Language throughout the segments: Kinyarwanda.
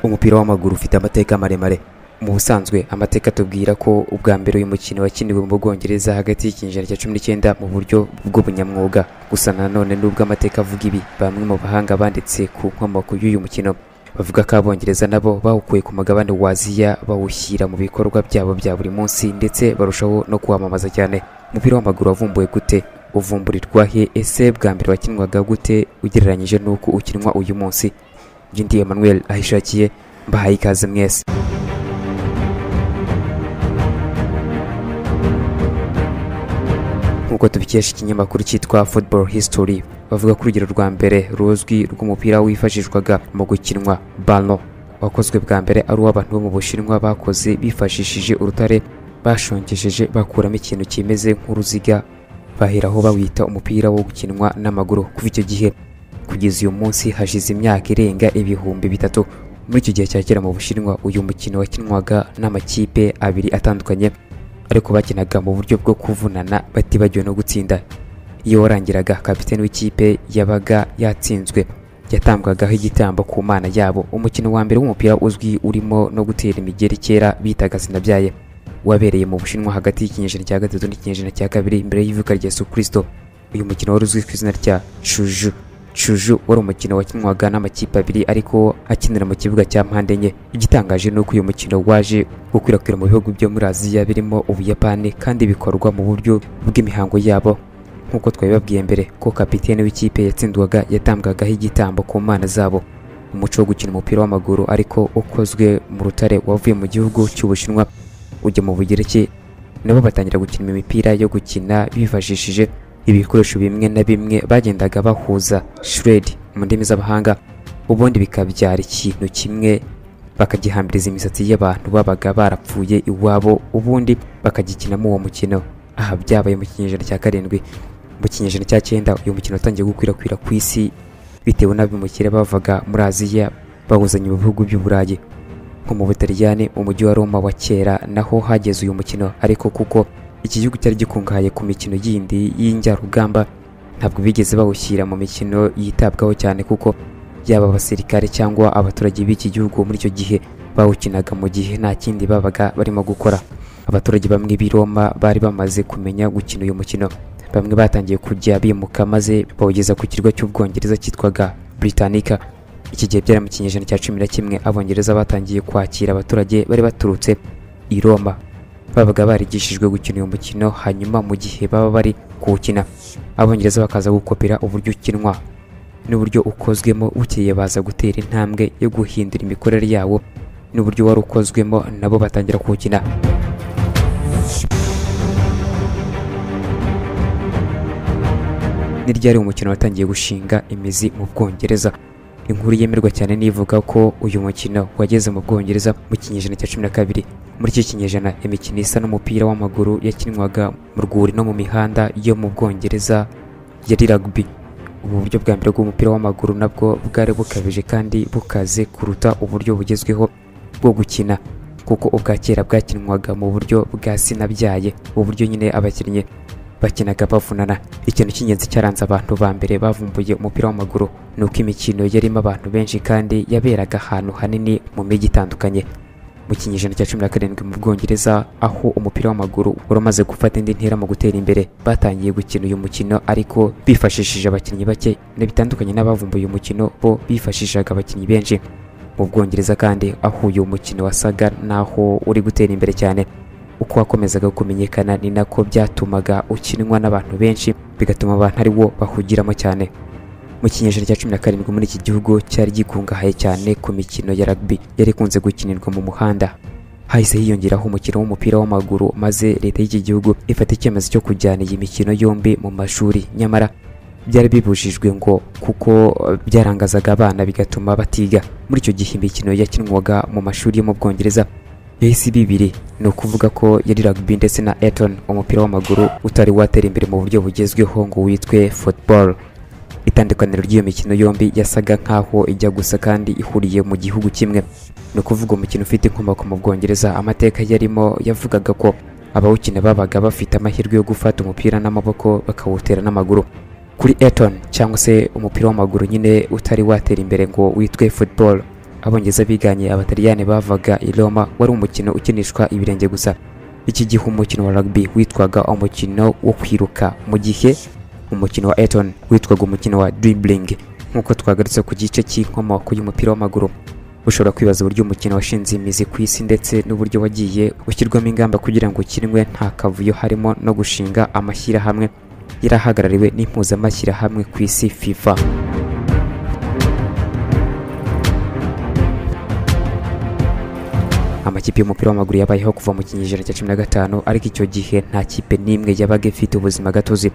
Umupira w'amaguru ufite amateka maremare. Mu busanzwe amateka atubwira ko ubwa mbere uyu mukino wakiniwe mu Bwongereza hagati y'ikinyejana cya cumi n'icyenda mu buryo bw'ubunyamwuga. Gusa nanone nubwo amateka avuga ibi, bamwe mu bahanga banditse ku nkomoko y'uyu mukino bavuga ko abongereza nabo bawukuye ku mugabane wa Aziya bawushyira mu bikorwa byabo bya buri munsi ndetse barushaho no kuwamamaza cyane. Umupira w'amaguru wavumbuwe gute? Uvumburirwa he? Ese bwa mbere wakinwaga gute ugereranyije n'uko ukinwa uyu munsi? Jindi Emmanuel ahishakiye mbahaye ikaze mwese. nk'uko tubikesha ikinyamakuru cyitwa Football History bavuga ko urugero rwa mbere ruzwi rw'umupira wifashishwaga mu gukinwa ballon wakozwe bwa mbere ari uw'abantu bo mu Bushinwa bakoze bifashishije urutare bashongesheje bakuramo ikintu kimeze nk'uruziga baheraho bawita umupira wo gukinwa n'amaguru kuva icyo gihe kugeza uyu munsi hashize imyaka irenga ibihumbi bitatu muri icyo gihe cya kera mu Bushinwa uyu mukino wakinwaga n'amakipe abiri atandukanye ariko bakinaga mu buryo bwo kuvunana batibagiwe no gutsinda iyo warangiraga kapiteni w'ikipe yabaga yatsinzwe yatambwagaho igitambo ku mana yabo umukino wa mbere w'umupira uzwi urimo no gutera imigeri kera bitaga sinabyaye wabereye mu bushinwa hagati y'ikinyejana cya gatatu n'ikinyejana cya kabiri imbere y'ivuka rya Yesu Kristo uyu mukino wari uzwi ku izina rya Shuju Shuju wari umukino wakinwaga n'amakipe abiri ariko akinira mu kibuga cya mpande enye igitangaje ni uko uyu mukino waje gukwirakwira mu bihugu byo muri Aziya birimo Ubuyapani kandi bikorwa mu buryo bw'imihango yabo nk'uko twabibabwiye mbere ko kapitene w'ikipe yatsindwaga yatambwagaho igitambo ku mana zabo umuco wo gukina umupira w'amaguru ariko ukozwe mu rutare wavuye mu gihugu cy'Ubushinwa ujya mu Bugereki nabo batangira gukina imipira yo gukina bifashishije ibikoresho bimwe na bimwe bagendaga bahuza shred mu ndimi z'abahanga ubundi bikabyara ikintu kimwe bakagihambiriza imisatsi y'abantu babaga barapfuye iwabo ubundi bakagikinamo uwo mukino aha byabaye mu kinyejana cya karindwi mu kinyejana cya cyenda uyu mukino watangiye gukwirakwira ku isi bitewe n'abimukira bavaga muri aziya bawuzanye mu bihugu by'uburayi nko mu butaliyani mu mujyi wa roma wa kera naho hageze uyu mukino ariko kuko iki gihugu cyari gikungahaye ku mikino yindi y'injyarugamba ntabwo bigeze bawushyira mu mikino yitabwaho cyane kuko yaba abasirikare cyangwa abaturage b'iki gihugu muri icyo gihe bawukinaga mu gihe nta kindi babaga barimo gukora abaturage bamwe b'i Roma bari bamaze kumenya gukina uyu mukino bamwe batangiye kujya bimuka maze bawugeza ku kirwa cy'ubwongereza cyitwaga Britannica iki gihe byari mu kinyejana cya cumi na kimwe abongereza batangiye kwakira abaturage bari baturutse i Roma babaga barigishijwe gukina uyu mukino hanyuma mu gihe baba bari kuwukina abongereza bakaza gukopera uburyo ukinwa n'uburyo ukozwemo bukeye baza gutera intambwe yo guhindura imikorere yawo n'uburyo wari ukozwemo nabo batangira kuwukina ni ryari umukino watangiye gushinga imizi mu bwongereza inkuru yemerwa cyane nivuga ko uyu mukino wageze mu bwongereza mu kinyejana cya cumi na kabiri muri iki kinyejana imikino isa n'umupira w'amaguru yakinwaga mu rwuri no mu mihanda yo mu bwongereza yari rugby ubu buryo bwa mbere bw'umupira w'amaguru nabwo bwari bukabije kandi bukaze kuruta uburyo bugezweho bwo gukina kuko ubwa kera bwakinwaga mu buryo bwa sinabyaye uburyo nyine abakinnyi bakinaga bavunana ikintu cy'ingenzi cyaranze abantu ba mbere bavumbuye umupira w'amaguru ni uko imikino yarimo abantu benshi kandi yaberaga ahantu hanini mu mijyi itandukanye mu kinyejana cya cumi na karindwi mu bwongereza aho umupira w'amaguru wari umaze gufata indi ntera mu gutera imbere batangiye gukina uyu mukino ariko bifashishije abakinnyi bake bitandukanye n'abavumbuye uyu mukino bo bifashishaga abakinnyi benshi mu bwongereza kandi aho uyu mukino wasaga n'aho uri gutera imbere cyane uko wakomezaga kumenyekana ni nako byatumaga ukinwa n'abantu benshi bigatuma abantu ari wo bahugiramo cyane mu kinyejana cya cumi na karindwi muri iki gihugu cyari gikungahaye cyane ku mikino ya rugby yari ikunze gukinirwa mu muhanda hahise hiyongeraho umukino w'umupira w'amaguru maze leta y'iki gihugu ifata icyemezo cyo kujyana iyi mikino yombi mu mashuri nyamara byari bibujijwe ngo kuko byarangazaga abana bigatuma batiga muri icyo gihe imikino yakinwaga mu mashuri yo mu bwongereza yahise bibiri ni ukuvuga ko yari rugby ndetse na eton umupira w'amaguru utari watera imbere mu buryo bugezweho ngo witwe football itandukaniro ry'iyo mikino yombi yasaga nk'aho ijya gusa kandi ihuriye mu gihugu kimwe ni ukuvuga umukino ufite inkomoko mu bwongereza amateka yarimo yavugaga ko abawukina babaga bafite amahirwe yo gufata umupira n'amaboko bakawutera n'amaguru kuri eton cyangwa se umupira w'amaguru nyine utari watera imbere ngo witwe football abongereza biganye abataliyani bavaga i roma wari umukino ukinishwa ibirenge gusa iki gihe umukino wa rugby witwaga umukino wo kwiruka mu gihe umukino wa eton witwaga umukino wa dribbling nk'uko twagarutse ku gice cy'inkomoko y'umupira w'amaguru ushobora kwibaza uburyo umukino washinze imizi ku isi ndetse n'uburyo wagiye ushyirwamo ingamba kugira ngo ukinwe nta kavuyo harimo no gushinga amashyirahamwe yari ahagarariwe n'impuzamashyirahamwe ku isi fifa amakipe y'umupira w'amaguru yabayeho kuva mu kinyejana cya cumi na gatanu ariko icyo gihe nta kipe n'imwe yabaga ifite ubuzima gatozi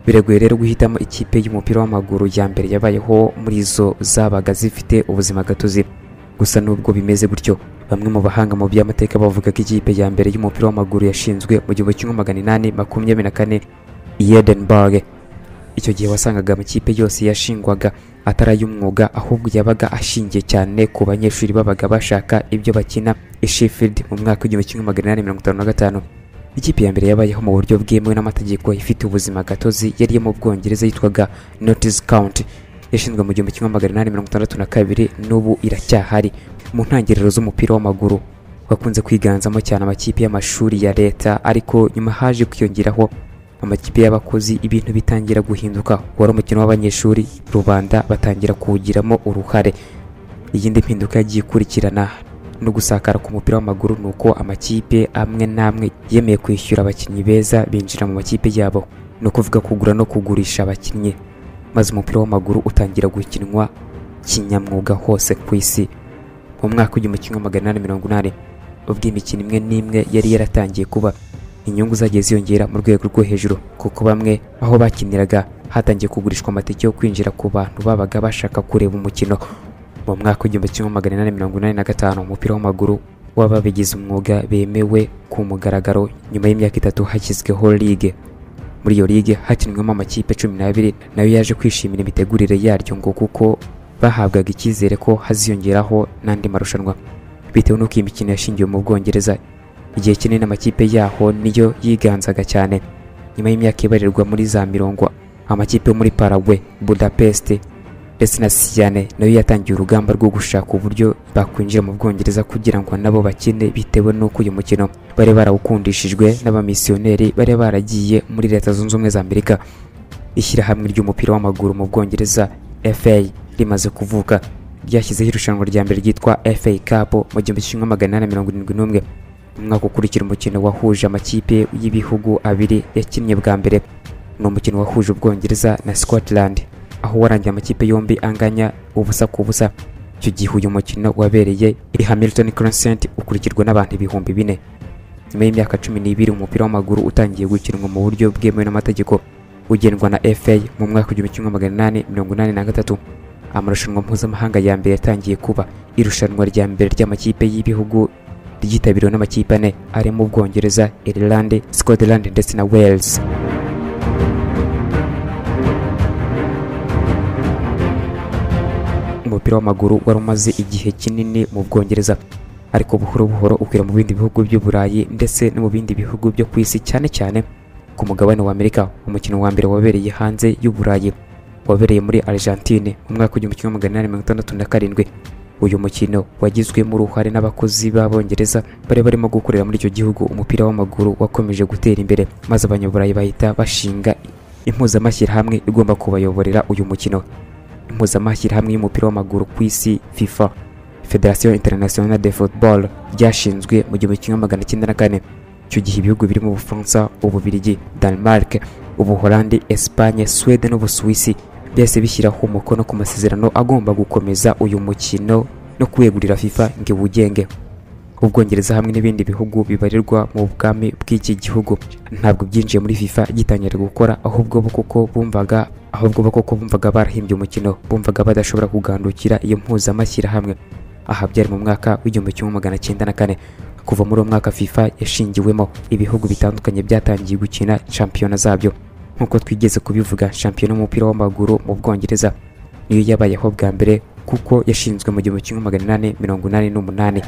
biragoye rero guhitamo ikipe y'umupira w'amaguru ya mbere yabayeho muri zo zabaga zifite ubuzima gatozi gusa nubwo bimeze gutyo bamwe mu bahanga mu by'amateka bavuga ko ikipe ya mbere y'umupira w'amaguru yashinzwe mu gihumbi kimwe magana inani makumyabiri na kane i Edinburgh icyo gihe wasangaga amakipe yose yashingwaga atari ay'umwuga ahubwo yabaga ashingiye cyane ku banyeshuri babaga bashaka ibyo bakina i Sheffield mu mwaka w'igihumbi kimwe magana inani mirongo itanu na gatanu ikipe ya mbere yabayeho mu buryo bwemewe n'amategeko ifite ubuzima gatozi yari yo mu bwongereza yitwaga Notts County yashinzwe mu gihumbi kimwe magana inani mirongo itandatu na kabiri n'ubu iracyahari mu ntangiriro z'umupira w'amaguru wakunze kwiganzamo cyane amakipe y'amashuri ya leta ariko nyuma haje kwiyongeraho amakipe y'abakozi ibintu bitangira guhinduka wari umukino w'abanyeshuri rubanda batangira kuwugiramo uruhare iyindi mpinduka yagiye ikurikirana no gusakara k'umupira w'amaguru ni uko amakipe amwe n'amwe yemeye kwishyura abakinnyi beza binjira mu makipe yabo ni ukuvuga kugura no kugurisha abakinnyi maze umupira w'amaguru utangira gukinwa kinyamwuga hose ku isi mu mwaka w'igihumbi kimwe magana inani mirongo inani ubwo imikino imwe n'imwe yari yaratangiye kuba inyungu zagiye ziyongera mu rwego rwo hejuru kuko bamwe aho bakiniraga hatangiye kugurishwa amatike yo kwinjira ku bantu babaga bashaka kureba umukino mu mwaka w'igihumbi kimwe magana inani mirongo inani na gatanu umupira w'amaguru w'ababigize umwuga bemewe ku mugaragaro nyuma y'imyaka itatu hashyizweho ligue muri iyo ligue hakinwemo amakipe cumi n'abiri nayo yaje kwishimira imitegurire yaryo ngo kuko bahabwaga icyizere ko haziyongeraho n'andi marushanwa bitewe n'uko iyi mikino yashingiwe mu bwongereza igihe kinini amakipe yaho niyo yiganzaga cyane nyuma y'imyaka ibarirwa muri za mirongo amakipe yo muri Paraguay, Budapest ndetse na Siane nayo yatangiye urugamba rwo gushaka uburyo bakwinjira mu Bwongereza kugira ngo nabo bakine bitewe n'uko uyu mukino bari barawukundishijwe n'abamisiyoneri bari baragiye muri Leta Zunze Ubumwe za Amerika ishyirahamwe ry'umupira w'amaguru mu Bwongereza FA rimaze kuvuka ryashyizeho irushanwa rya mbere ryitwa FA Cup mu gihumbi kimwe magana inani mirongo irindwi n'umwe umwaka ukurikira umukino wahuje amakipe y'ibihugu abiri yakinnye bwa mbere ni umukino wahuje ubwongereza na Scotland aho warangiye amakipe yombi anganya ubusa ku busa icyo gihe uyu mukino wabereye i Hamilton Crescent ukurikirwa n'abantu ibihumbi bine nyuma y'imyaka cumi n'ibiri umupira w'amaguru utangiye gukinwa mu buryo bwemewe n'amategeko ugendwa na FA mu mwaka w'igihumbi kimwe magana inani mirongo inani na gatatu amarushanwa mpuzamahanga ya mbere yatangiye kuba irushanwa rya mbere ry'amakipe y'ibihugu ryitabiriwe n'amakipe ane arimo Ubwongereza, Ireland, Scotland ndetse na Wales. Umupira w'amaguru wari umaze igihe kinini mu Bwongereza ariko buhoro buhoro ukwira mu bindi bihugu by'Uburayi ndetse no mu bindi bihugu byo ku isi cyane cyane ku mugabane wa Amerika. Umukino wa mbere wabereye hanze y'Uburayi wabereye muri Argentine mu mwaka w'igihumbi kimwe magana inani mirongo itandatu na karindwi uyu mukino wagizwemo uruhare n'abakozi b'abongereza bari barimo gukorera muri icyo gihugu umupira w'amaguru wakomeje gutera imbere maze abanyaburayi bahita bashinga impuzamashyirahamwe igomba kubayoborera uyu mukino impuzamashyirahamwe y'umupira w'amaguru ku isi FIFA Federation Internationale de Football ryashinzwe mu gihumbi kimwe magana cyenda na kane icyo gihe ibihugu birimo Ubufaransa, Ububiligi, Denmark, Ubuholandi, Espagne, Sweden n'Ubusuwisi byahise bishyiraho umukono ku masezerano agomba gukomeza uyu mukino no kuwegurira FIFA ngo iwugenge Ubwongereza hamwe n'ibindi bihugu bibarirwa mu bwami bw'iki gihugu ntabwo byinjiye muri FIFA gitangira gukora ahubwo bo kuko bumvaga ahubwo bo kuko bumvaga barahimbye umukino bumvaga badashobora kugandukira iyo mpuzamashyirahamwe aha byari mu mwaka w'igihumbi kimwe magana cyenda na kane kuva muri uwo mwaka FIFA yashingiwemo ibihugu bitandukanye byatangiye gukina shampiyona zabyo nk'uko twigeze kubivuga shampiyona y'umupira w'amaguru mu Bwongereza niyo yabayeho bwa mbere kuko yashinzwe mu gihumbi kimwe magana inani mirongo inani n'umunani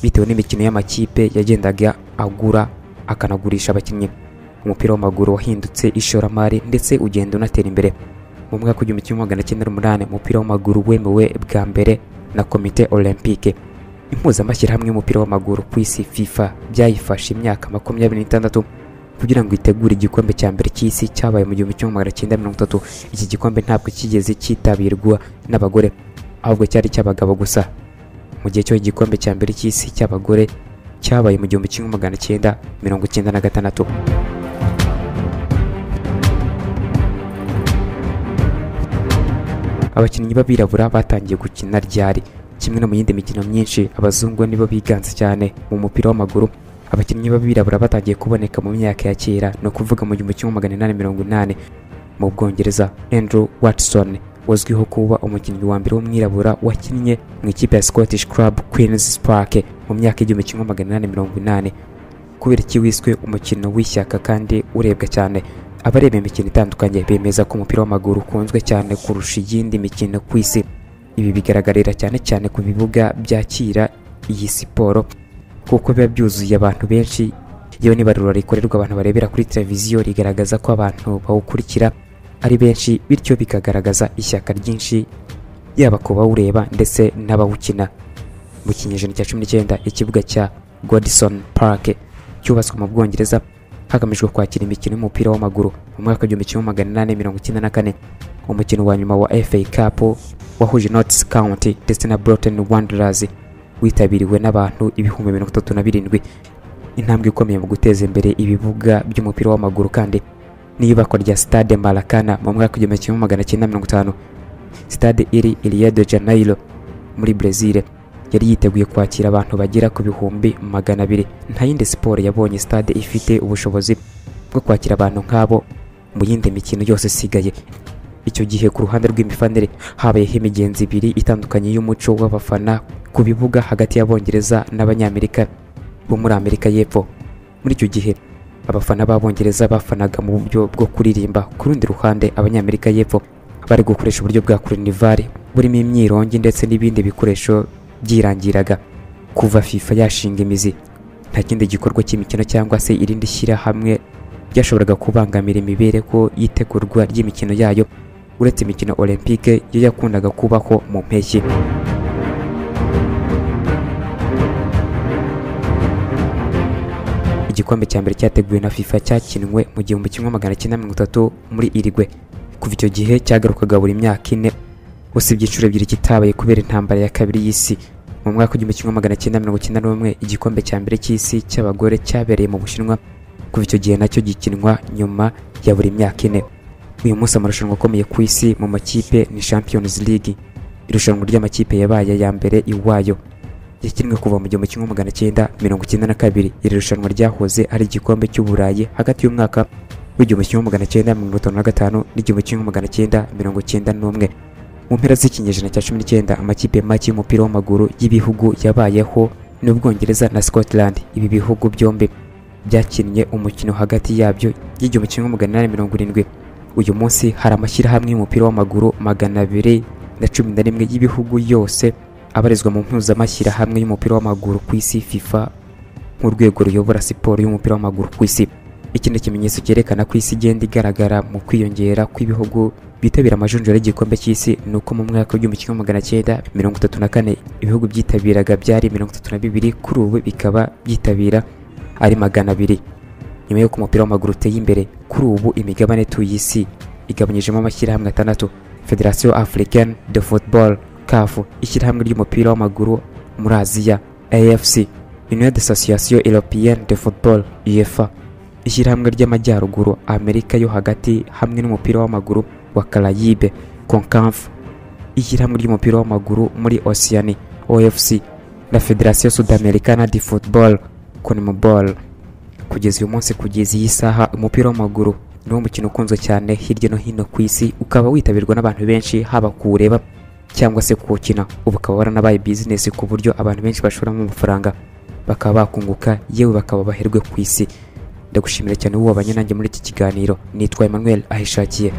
bitewe n'imikino y'amakipe yagendaga agura akanagurisha abakinnyi umupira w'amaguru wahindutse ishoramari ndetse ugenda unatera imbere mu mwaka w'igihumbi kimwe magana cyenda n'umunani umupira w'amaguru wemewe bwa mbere na komite olympique impuzamashyirahamwe y'umupira w'amaguru ku isi fifa byayifashe imyaka makumyabiri n'itandatu kugira ngo itegure igikombe cya mbere cy'isi cyabaye mu gihumbi kimwe magana cyenda mirongo itatu iki gikombe ntabwo kigeze cyitabirwa n'abagore ahubwo cyari cy'abagabo gusa mu gihe cyo igikombe cya mbere cy'isi cy'abagore cyabaye mu gihumbi kimwe magana cyenda mirongo cyenda na gatandatu abakinnyi b'abirabura batangiye gukina ryari kimwe no mu yindi mikino myinshi abazungu nibo biganze cyane mu mupira w'amaguru abakinnyi b'abirabura batangiye kuboneka mu myaka ya kera ni ukuvuga mu gihumbi kimwe magana inani mirongo inani mu bwongereza andrew watson wazwiho kuba umukinnyi wa mbere w'umwirabura wakinnye mu ikipe ya scottish club queens park mu myaka y'igihumbi kimwe magana inani mirongo inani kubera iki wiswe umukino w'ishyaka kandi urebwa cyane abareba imikino itandukanye bemeza ko umupira w'amaguru ukunzwe cyane kurusha iyindi mikino ku isi ibi bigaragarira cyane cyane ku bibuga byakira iyi siporo kuko biba byuzuye abantu benshi yewe n'ibarura rikorerwa abantu barebera kuri televiziyo rigaragaza ko abantu bawukurikira ari benshi bityo bikagaragaza ishyaka ryinshi yaba ku bawureba ndetse n'abawukina mu kinyejana cya cumi n'icyenda ikibuga cya godison park cyubatswe mu bwongereza hagamijwe kwakira imikino y'umupira w'amaguru mu mwaka w'igihumbi kimwe magana inani mirongo icyenda na kane umukino wa nyuma wa fa cup wahuje notes county ndetse na broughton wanderers witabiriwe n'abantu ibihumbi mirongo itatu na birindwi intambwe ikomeye mu guteza imbere ibibuga by'umupira w'amaguru kandi n'iyubakwa rya stade marakana mu mwaka w'igihumbi kimwe magana cyenda mirongo itanu stade iri iriya de janeiro muri brezil yari yiteguye kwakira abantu bagera ku bihumbi magana abiri nta yindi siporo yabonye stade ifite ubushobozi bwo kwakira abantu nk'abo mu yindi mikino yose isigaye icyo gihe ku ruhande rw'imifanire habayeho imigenzi ibiri itandukanye y'umuco w'abafana ku bibuga hagati y'abongereza n'abanyamerika bo muri amerika y'epfo muri icyo gihe abafana b'abongereza bafanaga mu buryo bwo kuririmba ku rundi ruhande abanyamerika y'epfo bari gukoresha uburyo bwa kurinivari burimo imyirongi ndetse n'ibindi bikoresho byirangiraga kuva fifa yashinga imizi nta kindi gikorwa cy'imikino cyangwa se irindi shyirahamwe byashoboraga kubangamira imibereho y'itegurwa ry'imikino yayo uretse imikino olympique yo yakundaga kubaho mu mpeshyi igikombe cya mbere cyateguwe na fifa cyakinwe mu gihumbi kimwe magana cyenda mirongo itatu muri irigwe kuva icyo gihe cyagarukaga buri myaka ine gusa ibyiciro ebyiri kitabaye kubera intambara ya kabiri y'isi mu mwaka w'igihumbi kimwe magana cyenda mirongo icyenda n'umwe igikombe cya mbere cy'isi cy'abagore cyabereye mu bushinwa kuva icyo gihe nacyo gikinwa nyuma ya buri myaka ine uyu munsi amarushanwa akomeye ku isi mu makipe ni champions league irushanwa ry'amakipe yabaye ya mbere iwayo yakinwe kuva mu gihumbi kimwe magana cyenda mirongo icyenda na kabiri iri rushanwa ryahoze ari igikombe cy'uburayi hagati y'umwaka w'igihumbi kimwe magana cyenda mirongo itanu na gatanu n'igihumbi kimwe magana cyenda mirongo icyenda n'umwe mu mpera z'ikinyejana cya cumi n'icyenda amakipe make y'umupira w'amaguru y'ibihugu yabayeho n'ubwongereza na scotland ibi bihugu byombi byakinnye umukino hagati yabyo y'igihumbi kimwe magana inani mirongo irindwi uyu munsi hari amashyirahamwe y'umupira w'amaguru magana abiri na cumi na rimwe y'ibihugu yose abarizwa mu mpuzamashyirahamwe y'umupira w'amaguru ku isi fifa nk'urwego ruyobora siporo y'umupira w'amaguru ku isi iki ni ikimenyetso cyerekana ko isi igenda igaragara mu kwiyongera kw'ibihugu bitabira amajonjora y'igikombe cy'isi ni uko mu mwaka w'igihumbi kimwe magana cyenda mirongo itatu na kane ibihugu byitabiraga byari mirongo itatu na bibiri kuri ubu bikaba byitabira ari magana abiri nyuma y'uko umupira w'amaguru uteye imbere kuri ubu imigabane ituye isi igabanyijemo amashyirahamwe atandatu federasiyo african de football caf ishyirahamwe ry'umupira w'amaguru muri aziya afc union d'association européenne de football uefa ishyirahamwe ry'amajyaruguru amerika yo hagati hamwe n'umupira w'amaguru wa karayibe konkamfu ishyirahamwe ry'umupira w'amaguru muri oceani ofc na federasiyo sudamericana de football conmebol kugeza uyu munsi kugeza iyi saha umupira w'amaguru niwo mukino ukunzwe cyane hirya no hino ku isi ukaba witabirwa n'abantu benshi haba kuwureba cyangwa se kuwukina ubu ukaba waranabaye bizinesi ku buryo abantu benshi bashoramo amafaranga bakaba bakunguka yewe bakaba baherwe ku isi ndagushimira cyane wowe nanjye muri iki kiganiro nitwa Emmanuel ahishakiye